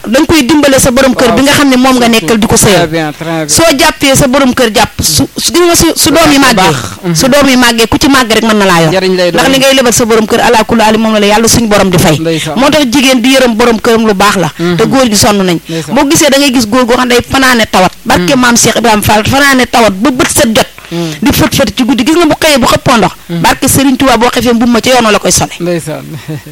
da nga koy dimbale sa borom kër bi nga xam ne moom nga nekkal di ko très sëyal bien très bien soo jàppee sa borom kër jàpp su su gis nga su su doom yi màggee su doom yi màggee ku ci màgg rek mën na laa yor Njariñ lay doon. ndax li ngay lebal sa borom kër ala kulli ali moom la la yàlla suñ borom di fay Ndeysaan. moo tax jigéen di yërëm borom këram lu baax la te góor gi sonn nañ Ndeysaan. boo gisee da ngay gis góor goo xam ne day fanaane tawat barke maam Cheikh Ibrahima Fall fanaane tawat ba bët set jot di fët fët ci guddi gis nga bu xëyee bu xëppoo ndox barke Serigne Touba boo xefee mbubb ma ca yoon la koy sole ndeysaan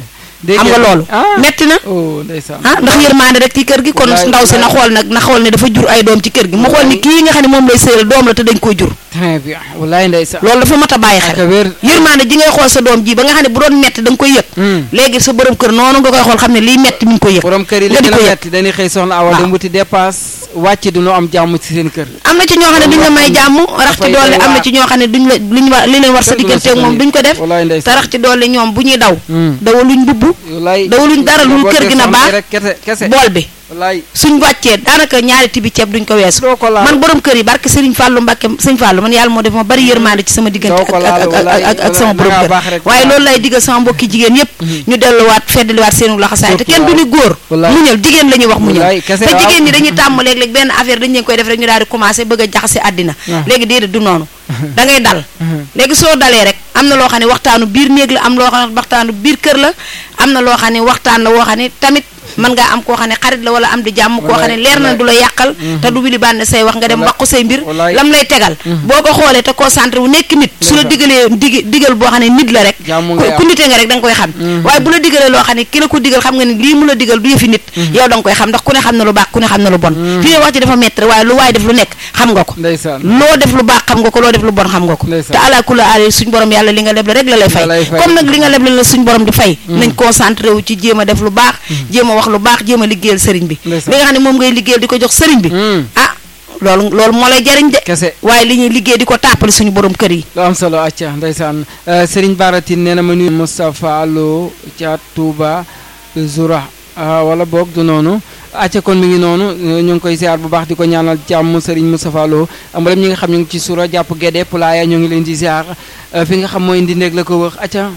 xam nga loolu ah metti na oh ndeysaan ah ndax yërmaande rek ci kër gi kon Wallaay, ndaw si na wallaay. xool nag na xool ne dafa jur ay doom ci kër gi mu xool ni kii nga xam ne moom lay sëyal doom la te dañ koo jur très bien wallaay ndeysaan loolu dafa mat a bàyyi ak xel wér yërmaande ji ngay xool sa doom ji ba nga xam ne bu doon metti da nga koy yëg Hmm. léegi sa borom kër noonu nga koy xool xam ne liy metti mi ngi koy yëg borom kër yi nga li di gën ko a yëg metti dañuy xëy soxna awa Waaw. dem wuti dépasse wàcc du ñu am jàmm ci seen kër am na ci ñoo xam ne duñ la may jàmm rax ci dafay doole doy am na waar. ci ñoo xam ne duñ la luñ wa li leen war sa Kenn du la diggante ak moom soutenir. duñ ko def wallaay te ndeysaan rax ci doole ñoom bu ñuy daw Hmm. dawaluñ mbubb wallaay dawuluñ dara lu boo kër gi na soxna baax rek kese kese bool bi wallaay suñ wàccee daanaka ñaari tibi ceeb duñ ko weesu doo ko laal man borom kër yi barke Serigne Fallou Mbacke Serigne Fallou man yàlla moo def ma bari yërmande ci sama diggante Doo ak ko laal, ak- ak walaay, ak ak sama walaay, borom dangaa kër baax rek. waaye loolu lay digal sama mbokki jigéen yépp ñu delluwaat feddaliwaat seenu laxasaay te Surtout kenn du ni góor Walaay. muñal jigéen la ñuy wax muñal Walaay, kese te waaw. jigéen ñi dañuy tàmm léeg-léeg benn affaire dañ leen koy def rek ñu daal di commencé bëgg a jaxase àddina Ah. léegi déedéet du noonu da ngay dal léegi soo dalee rek am na loo xam ne waxtaanu biir néeg la am loo xam ne waxtaanu biir kër la am na loo xam ne waxtaan la woo xam ne tamit mën ngaa am koo xam ne xarit la wala am di jàmm koo xam ne Walaay, leer na walaay. du la yàqal te du wili bànn say wax nga dem Walaay. waqu say mbir Walaay. lam lay tegal boo ko xoolee te concentré wu nekk nit su la Ndeysaan. digalee digi digal boo xam ne nit la rek Jàmm ku ngay ku am. nitee nga rek da nga koy xam waaye bu la digalee loo xam ne ki la ko digal xam nga ne lii mu la digal du yëfi nit yow da nga koy xam ndax ku ne xam na lu baax ku ne xam na lu bon fii ne wax ci dafa metti rek waaye lu waaye def lu nekk xam nga ko ndeysaan loo def lu baax xam nga ko loo def lu bon xam nga ko Ndeysaan. te ala kula aali suñ borom yàlla li nga leble rek la lay fay La lay fay. comme nag li nga leble la suñ borom di fay nañ concentré wu ci jéem a def lu baax jéem a wax lu baax jéem a liggéeyal sëriñ bi li Ndeysaan. nga xam ne moom ngay liggéeyal di ko jox sëriñ bi Hmm. ah loolu loolu moo lay jariñ de kese waaye li ñuy liggéey di ko tàppale suñu borom kër yi lu am solo acca ndeysaan Euh, Serigne Baratin nee na ma nuyu Moustapha Lo ca Touba Zoura ah, wala boog du noonu acca kon mi ngi noonu euh, ñu ngi koy ziar bu baax di ko ñaanal jàmm Serigne Moustapha Lo mboolem ñi nga xam ñu ngi ci Soura jàpp Gédé Pulaaya ñu ngi leen di ziar euh, fi nga xam mooy indi néeg la ko wër acca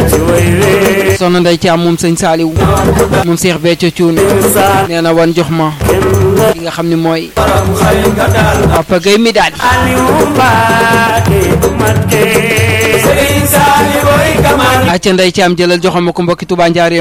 soxna Ndey Caam moom sëñ Saaliw moom Seex Béthio Thioune nee na wan jox ma ki nga xam ne mooy Papa Gueye mi daal acca Ndey Caam jëlal joxal ma ko mbokki Touba Njaareem